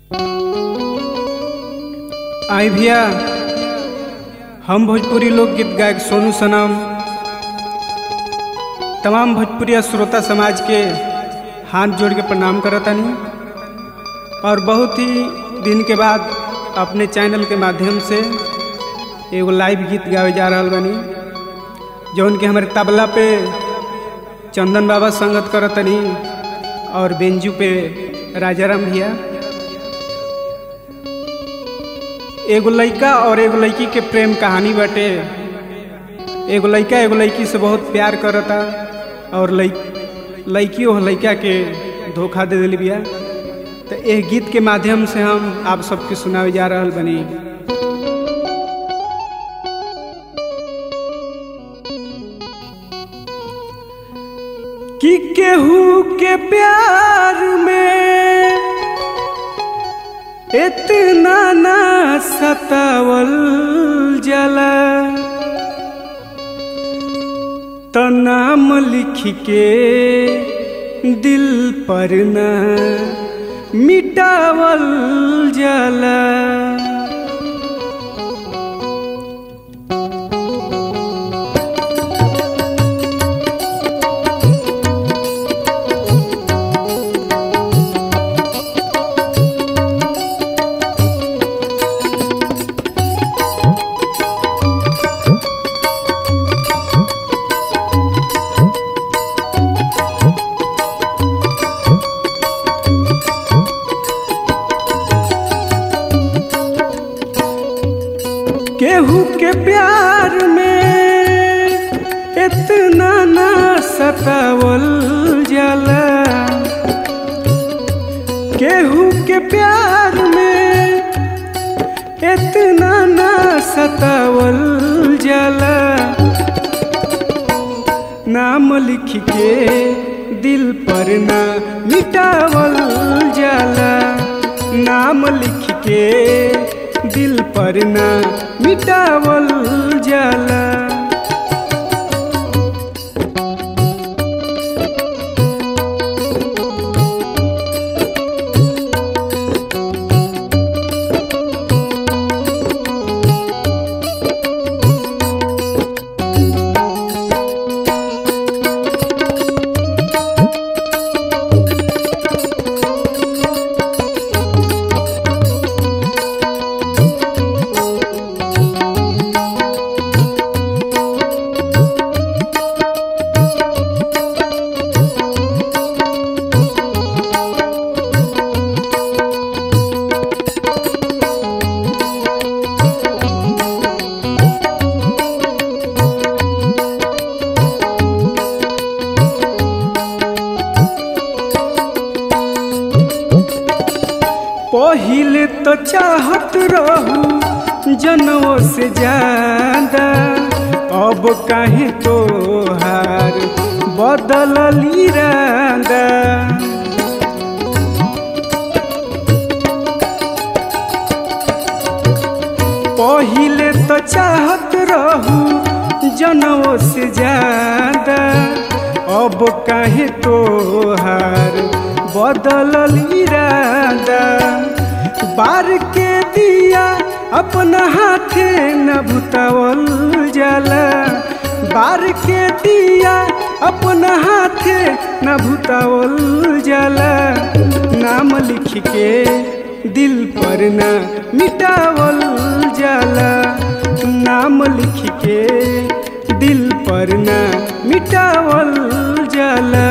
आई भैया हम भोजपुरी लोकगीत गायक सोनू सनम तमाम भोजपुरी श्रोता समाज के हाथ जोड़ के प्रणाम करतानी और बहुत ही दिन के बाद अपने चैनल के माध्यम से एगो लाइव गीत गावे जा रहा बानी जौन कि हमारे तबला पे चंदन बाबा संगत करतनी और बेंजू पे राजाराम भैया एगो लड़का और एगो लड़की के प्रेम कहानी बाटे एगो लड़का एगो लड़की से बहुत प्यार करता और लड़की वो लड़का के धोखा दे दिल बिया तो एक गीत के माध्यम से हम आप सबके सुनावे जा रहा बनी कि केहू के प्यार में इतना ना सतावल जला तो नाम लिख के दिल पर न मिटावल जला केहू के प्यार में इतना ना सतावल जाला केहू के प्यार में इतना ना सतावल जाला नाम लिख के दिल पर ना मिटावल जाला नाम लिख के दिल पर ना मिटावल जाला पहिले तो चाहत रहू जनों से ज्यादा अब काहे तो हार बदल इरादा पहिले तो चाहत रहू जनों से ज्यादा अब काहे तो हार बदल इरादा बार के दिया अपना हाथे न भुतावल जाला बार के दिया अपना हाथे न भुतावल जाला नाम लिख के दिल पर न मिटावल जाला नाम लिख के दिल पर न मिटावल जाला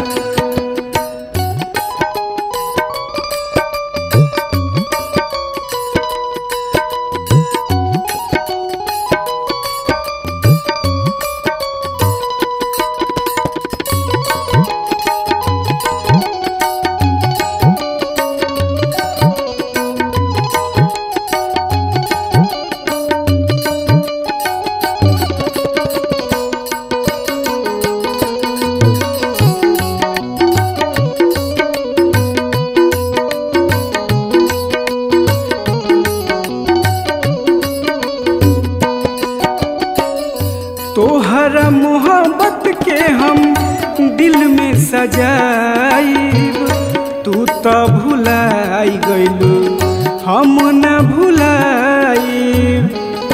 तोहरा मोहब्बत के हम दिल में सजाइब तू तो भुलाई गइलू हम न भुलाइब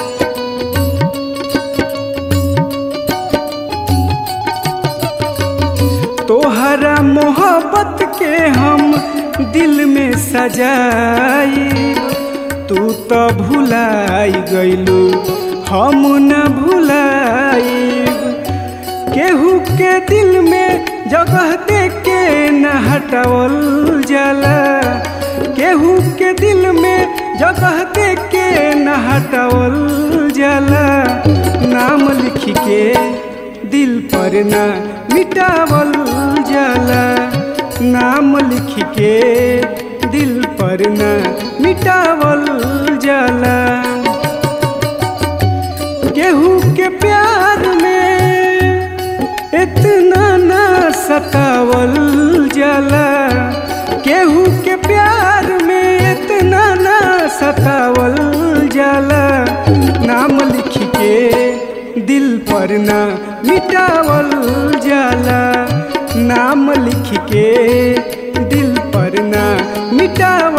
तोहरा मोहब्बत के हम दिल में सजाई तू तो भुलाई गइलू हम न भुलाइब केहू के दिल में जगह दे के न हटावल जाला केहू के दिल में जगह दे के न हटावल जाला नाम लिख के दिल पर ना मिटावल जाला नाम लिख के दिल पर ना मिटावल जाला केहू के प्यार में इतना ना सतावल जाला केहू के प्यार में इतना ना सतावल जाला नाम लिख के दिल पर ना मिटावल जाला नाम लिख के दिल पर ना मिटावल